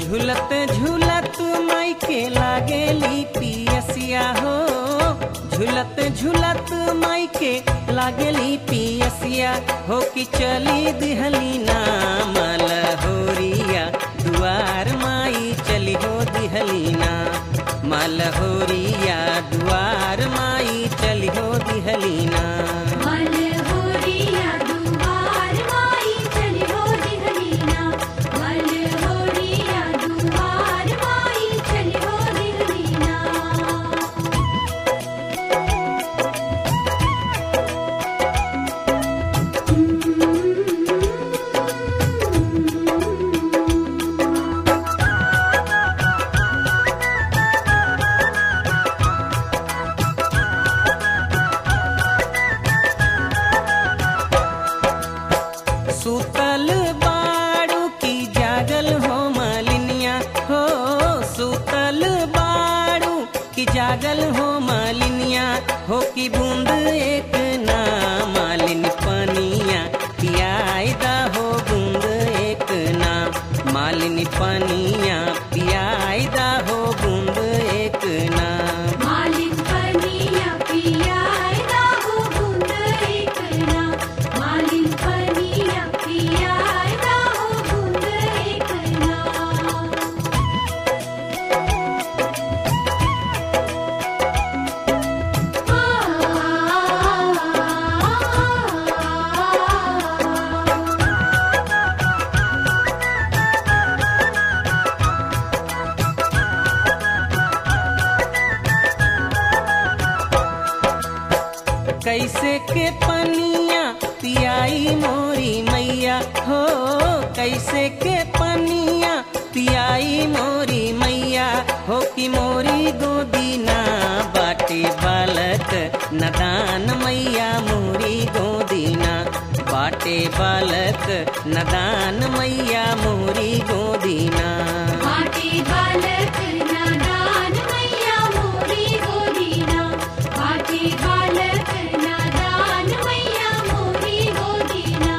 झूलत झूलत माई के लागेली पियसिया हो झूलत झूलत माई के लागेली पियसिया हो कि चली दिहली ना मलहोरिया दुआर माई चली हो दिहली ना मलहोरिया दुआर माई चली हो दिहली ना मलहोरिया दुआर माई चली हो दिहलीना मलहोरिया दुआर माई चली हो दिहलीना सुतल बाड़ू की जागल हो मालिनिया हो सुतल बाड़ू की जागल हो मालिनिया हो कि बूंद एक ना मालिन पनिया पियाई दा हो बूंद एक ना मालिन पनिया पियाई दा हो बूंद एक ना मालिन पनिया पियाय दाहो बूंद एक ना मालिन पनिया पियाय दाहो बूंद एक ना कैसे के पनिया पियाई मोरी मैया हो कैसे के पनिया पियाई मोरी मैया हो कि मोरी गोदीना बाटे बालक नदान मैया मोरी गोदीना बाटे बालक नदान मैया मोरी गोदीना माटी बालक नादान मैया मोरी गोदीना माटी बालक नादान मैया मोरी गोदीना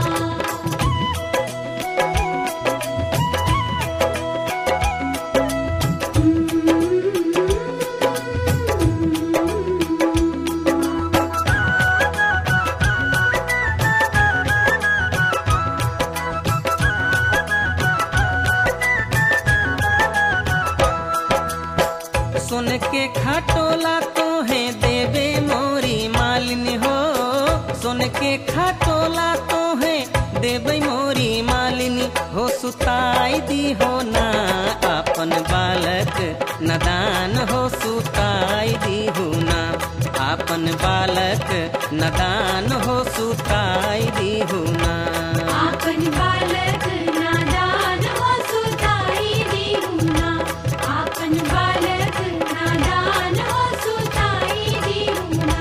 सुन के खटोला तो है देवे मोरी मालिनी हो सुन के खटोला तो है देवे मोरी मालिनी हो सुताई दी हो ना अपन बालक नदान हो सुताई दी हो ना अपन बालक नदान हो सुताई दी हो ना आपन बालक नादान हो सुताई दीहुना आपन बालक नादान हो सुताई दीहुना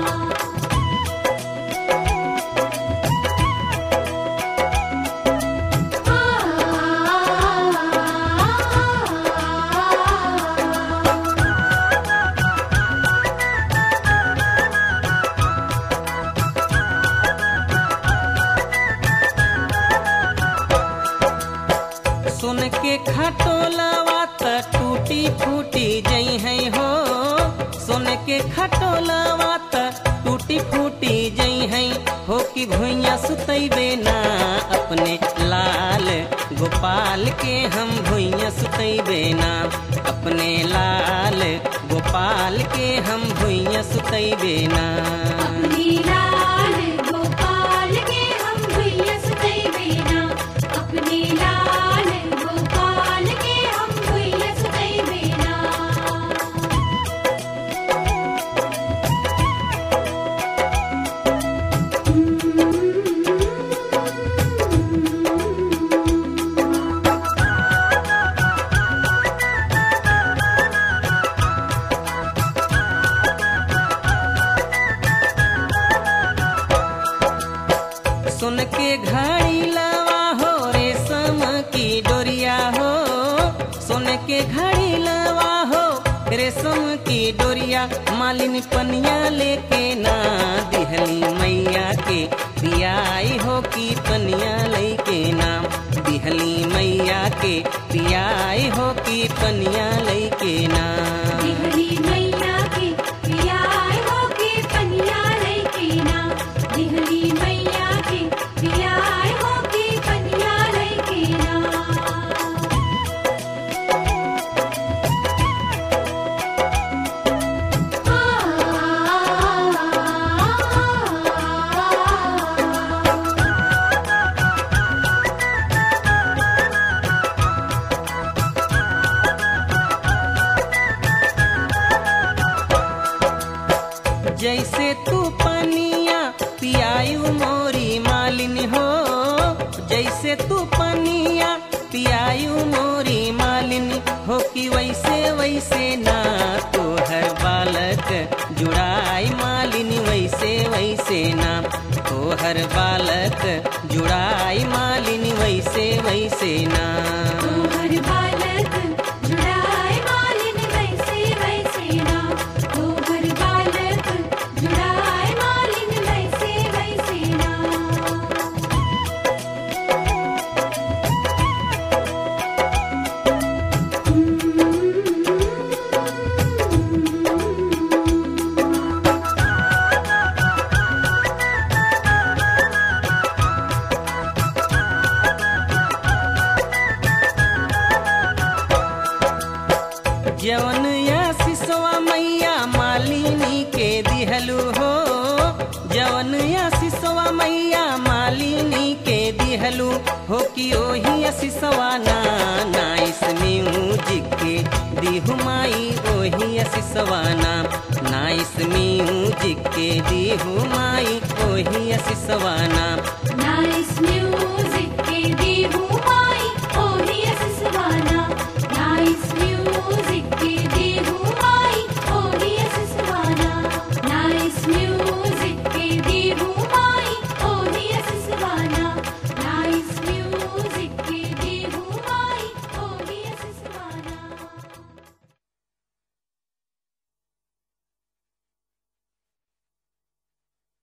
सुन के खटोलवा त टूटी फूटी जई है हो सुन के खटोलवा त टूटी फूटी जई है हो कि भुइया सुतैबे ना अपने लाल गोपाल के हम भुइया सुतैबे ना अपने लाल गोपाल के हम भुइया सुतैबे ना अपनी लाल गोपाल के हम भैया सुतई बेना अपनी लाल गोपाल के हम भैया सुतई बेना सुन के घड़ी लवा हो रेशम की डोरिया हो सुन के घड़ी लवा हो रेशम की डोरिया मालिन पनिया लेके ना दिहली मैया के पियाई हो की पनिया लेके ना दिहली दिहली मैया के पियाई हो की पनिया लैके ना दिहली मैया के पियाय हो के पनिया लैके ना दिहली मैया के पियाय हो के पनिया लैके ना जैसे तू पनिया पियायु मोरी मालिन हो जैसे तू पनिया पियायु मोरी मालिन हो कि वैसे वैसे ना तो हर बालक जुड़ाई मालिन वैसे वैसे ना तो हर बालक जुड़ाई मालिन वैसे वैसे ना तोहर बालक जुड़ाए मालिन वैसे वैसे ना तोहर बालक जुड़ाए मालिन वैसे वैसे ना जवन या सिसवा मैया मालिनी के दिहलु हो जवन या सिसवा मैया मालिनी के दिहलु हो कि ओही सिसवा ना नाइस म्यूजिक के दिहु माई ओही सिसवा ना नाइस म्यूजिक के दिहु माई ओही सिसवा ना नाइस म्यूजिक